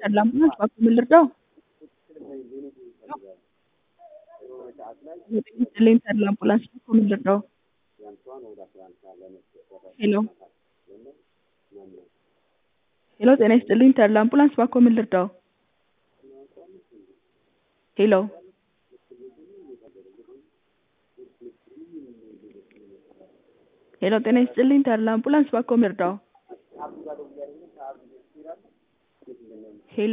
Terlampunas Baku Milirdaw Leen Terlampunas Baku Milirdaw ሄሎ ሄሎ ጤና ይስጥልኝ ተድላ አምቡላንስ ባኮ ምን ልርዳው? ሄሎ ሄሎ ጤና ይስጥልኝ ተድላ አምቡላንስ ባኮ ምን ልርዳው? ሄሎ